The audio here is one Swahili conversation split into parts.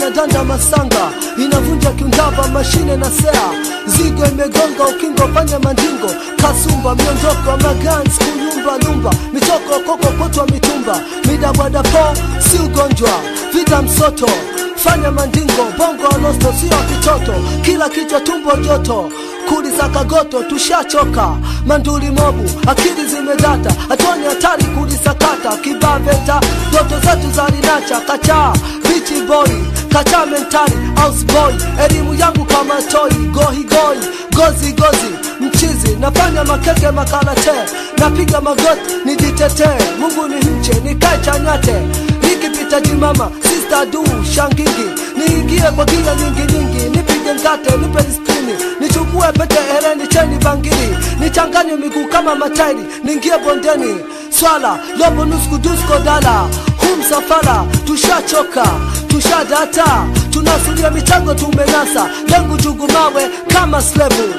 na danda masanga inavunja kiundava mashine na sea zigo imegonga ukingo panya mandingo kasumba miondoko magans kuyumba lumba mitoko koko kotwa mitumba midabwadapo si ugonjwa vita msoto fanya mandingo bongo alosto sio kitoto kila kichwa tumbo joto kulisaka goto tushachoka manduli mobu akili zimedata hatuoni hatari kulisakata kibaveta ndoto zetu za linacha kacha bichi boy kacha mentali house boy elimu yangu kama toi gohigoi gozi gozi mchizi nafanya makeke makarate napiga magoti nijitetee mungu ni mche nikae chanyate nikipita jimama sister du shangingi niingie kwa gia nyingi nyingi nipige mkate nipe spini nichukue pete hereni cheni bangili nichanganye miguu kama matairi niingie bondeni swala lobo nusku dusko dala hu msafara tushachoka tushadata tunasulia michango tumenasa lengu jugumawe kama slevu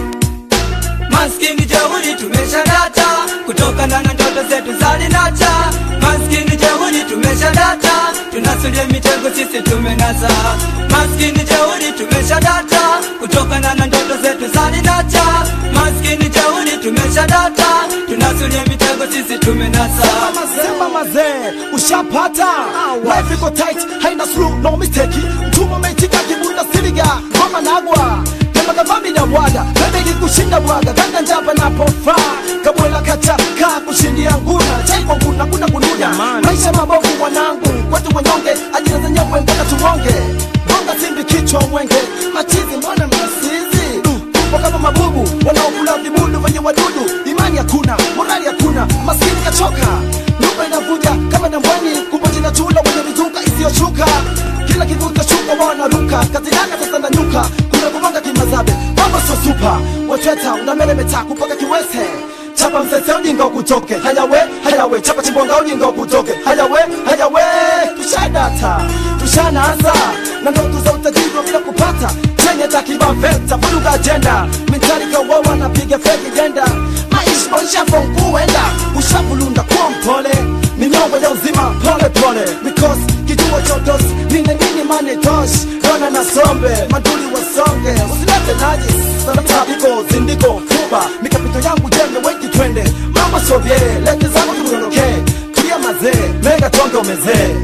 Maskini jeuri tumeshadata kutokana na ndoto zetu za linacha. Maskini jeuri tumeshadata tunasulia mitego sisi tumenasa. Maskini jeuri tumeshadata kutokana na ndoto zetu za linacha. Maskini jeuri tumeshadata tunasulia mitego sisi tumenasa. Sema mazee, ushapata life iko tight, haina slow no mistake. Mtumwa umeitika kibunda siliga ngoma nagwa kama kavami na bwaga bebe kikushinda bwaga ganga njapa napofaa kabwela kacha kaa kushindia nguna chai kwa nguna kuna kununya maisha mabovu mwanangu kwetu wanyonge ajira zenyewe mpaka tuonge bonga simbi kichwa mwenge machizi mbona mnasizi Tupo kama mabubu wanaokula vibudu venye wadudu imani hakuna morali hakuna maskini kachoka nyumba inavuja kama nambwani kumbe jina chula wenye mizuka isiyoshuka kila kivuta shuka wanaruka kazinaka sasa na nyuka kuna kumanga kimazabe mambo sio supa wacheta unameremeta kupaka kiwese chapa msese ujinga ukutoke hayawe hayawe chapa chimbonga ujinga ukutoke hayawe hayawe tushadata tushanasa na ndoto za utajiri wa bila kupata chenye takibaveta vuruga ajenda mitarika wawa napiga feki jenda maisha maisha fonkuenda ushavulunda kwa mpole minyongo ya uzima pole pole because kijua chotos nine nini mane tosh dona na sombe maduli wasonge usilete najis sana mtabiko zindiko fuba mikapito yangu jembe wengi twende mama sovye lete zangu tuondoke tulia mazee mega tonge umezee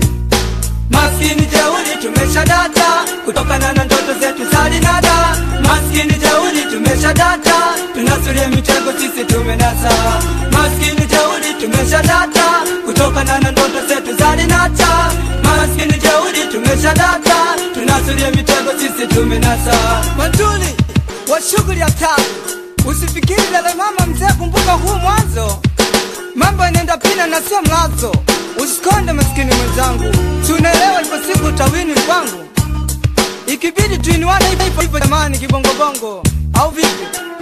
Maskini jeuri tumeshadata kutokana na ndoto zetu za linada. Maskini jeuri tumeshadata tunasulia mitego sisi tumenasa. Maskini jeuri tumeshadata kutokana na ndoto zetu za linata. Maskini jeuri tumeshadata tunasulia mitego sisi tumenasa. Matuli wa shughuli ya taa, usifikiri dada mama mzee, kumbuka huu mwanzo mambo yanaenda pina na sio mlazo. Usikonde maskini mwenzangu, tunaelewa ipo siku utawini kwangu, ikibidi tuinuane hivyo hivyo jamani, kibongobongo au vipi?